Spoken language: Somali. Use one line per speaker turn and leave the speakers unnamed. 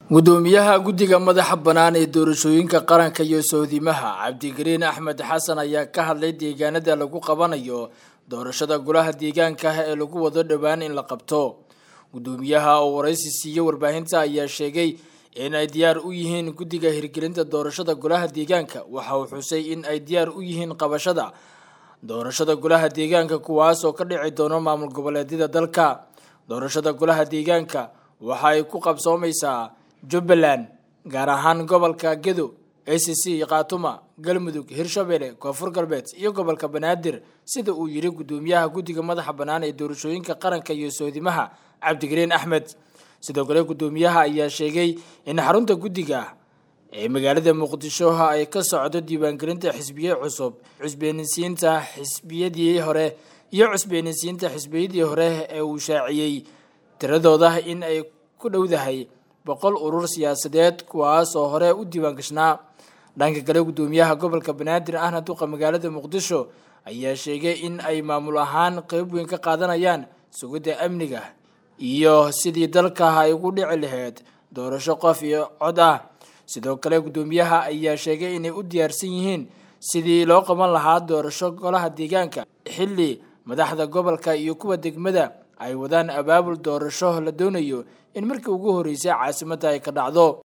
gudoomiyaha guddiga madaxa bannaan ee doorashooyinka qaranka iyo sohdimaha cabdigariin axmed xasan ayaa ka hadlay deegaanada lagu qabanayo doorashada golaha deegaanka ee lagu wado dhowaan in la qabto gudoomiyaha oo waraysi siiye warbaahinta ayaa sheegay in ay diyaar u yihiin guddiga hirgelinta doorashada golaha deegaanka waxa uu xusay in ay diyaar u yihiin qabashada doorashada golaha deegaanka kuwaas oo ka dhici doono maamul goboleedyada dalka doorashada golaha deegaanka waxa ay ku qabsoomaysaa jubbaland gaar ahaan gobolka gedo a c c khaatuma galmudug hirshabelle koonfur galbeed iyo gobolka banaadir sida uu yiri gudoomiyaha guddiga madaxa bannaan ee doorashooyinka qaranka iyo sohdimaha cabdigariin axmed sidoo kale gudoomiyaha ayaa sheegay in xarunta guddiga ee magaalada muqdisho ay ka socdo diiwaangelinta xisbiye cusub cusbeenisiinta xisbiyadii hore iyo cusbeenisiinta xisbiyadii hore ee uu shaaciyey tiradooda in ay ku dhowdahay boqol urur siyaasadeed kuwaas oo hore u diiwaan gashnaa dhanka kale gudoomiyaha gobolka banaadir ahna duqa magaalada muqdisho ayaa sheegay in ay maamul ahaan qeyb weyn ka qaadanayaan sugidda amniga iyo sidii dalka ay ugu dhici lahayd doorasho qof iyo cod ah sidoo kale gudoomiyaha ayaa sheegay inay u diyaarsan yihiin sidii loo qaban lahaa doorasho golaha deegaanka xilli madaxda gobolka iyo kuwa degmada ay wadaan abaabul doorasho la doonayo in markii ugu horreysay caasimadda ay ka dhacdo